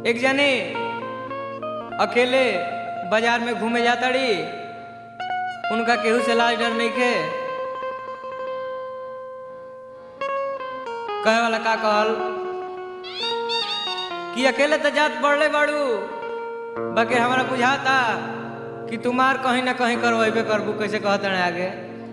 एक जने अकेले बाजार में घूमे जाताड़ी उनका केहू से लाज डर नहीं खे कहे वाला का कहल कि अकेले तो जात बढ़ले बाड़ू बाकी हमारा बुझाता कि तुम्हार कहीं ना कहीं करवेबे करबू कैसे कहते हैं आगे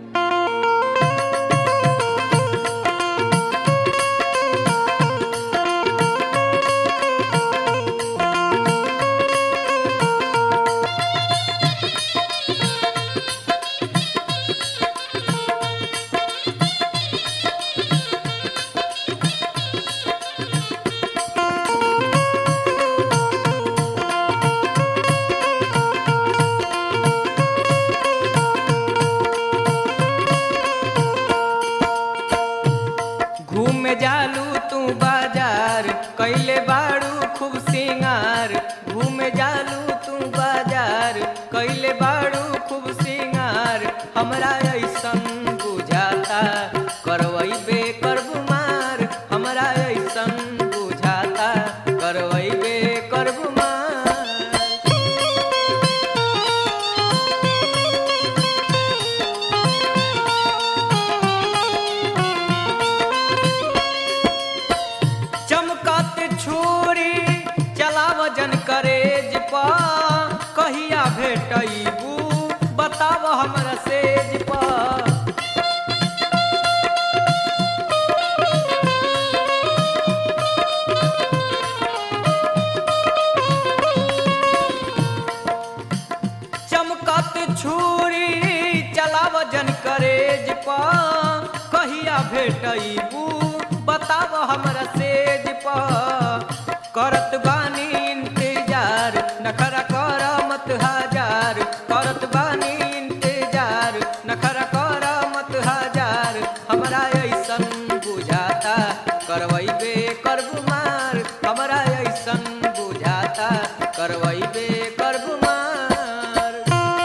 घूमे जालू तू बाजार कैले बाड़ू खूब सिंगार घूमे जालू तू बाजार कैले बाड़ू खूब सिंगार हमरा ऐसन बुझाता करवैबे करबू मार हमरा ऐसन बुझाता करवैबे करबू मार चमकत छुरी चलाव जन करेज पा कहिया भेटैबू बताव हमरा सेज पा चमकत छुरी चलाव जन करेज पा कहिया भेटैबू बताव हमरा सेज पा करत बानी इंतजार नखरा कर मत हजार करत बानी इंतजार नखरा कर मत हजार हमरा ऐसन बुझाता करवैबे करबू मार हमरा ऐसन बुझाता करवैबे करबू मार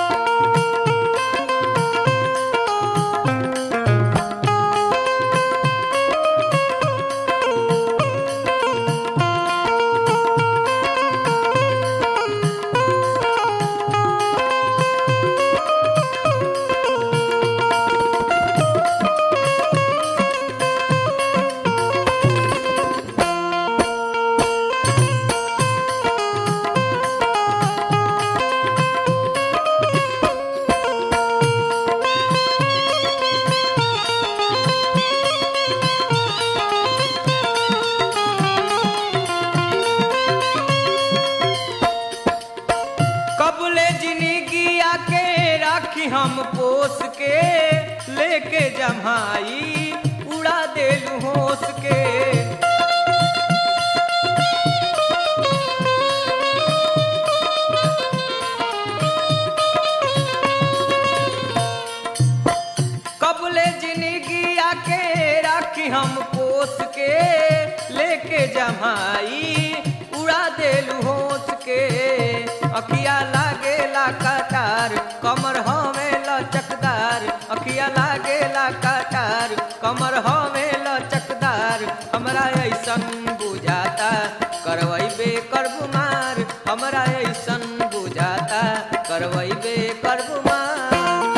कबले जिंदगी आके राखी हम पोस के लेके जमाई उड़ा देलू होस के कबले जिंदगी आके राखी हम पोस के लेके जमाई उड़ा देलू होस के अखिया लागे कटार कमर हमें लचकदार अखिया लागे कटार कमर हमें लचकदार हमरा ऐसन बुझाता करवैबे करबू मार हमरा ऐसन बुझाता करवैबे करबू मार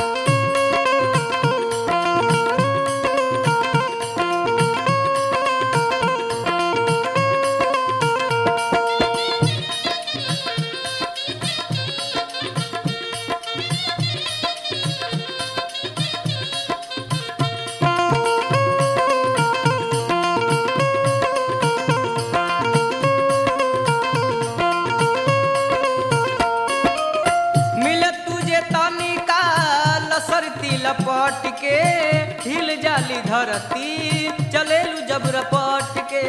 मिलत तुझे तनिका लसरती लपट के हिल जाली धरती चलेलू जब रपट के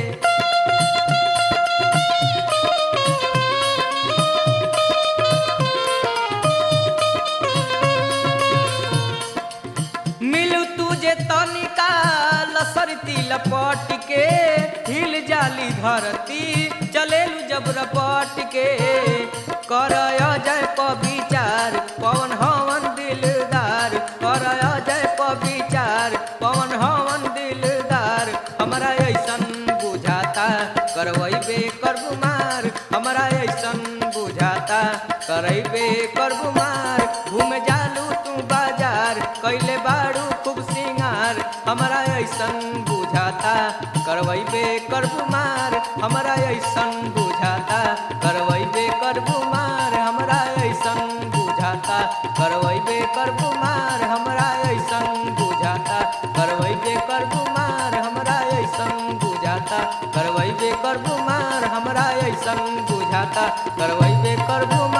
मिलू तुझे तनिका लसरती लपट के हिल जाली धरती चलेलू जब रपट के कर जय पविचार पवन हवन दिलदार कर जय पविचार पवन हवन दिलदार हमरा ऐसन बुझाता करवैबे करबू मार हमरा ऐसन बुझाता करैबे करबू मार घूम जालू तू बाजार कैले बाड़ू खूब सिंगार हमरा ऐसन बुझाता करवैबे करबू मार हमरा ऐसन बुझाता करवैबे करबू मार हमरा ऐसन बुझाता करवैबे करबू मार हमरा ऐसन बुझाता करवैबे करबू मार हमरा ऐसन बुझाता करवैबे करबू मार हमरा ऐसन बुझाता करवैबे करबू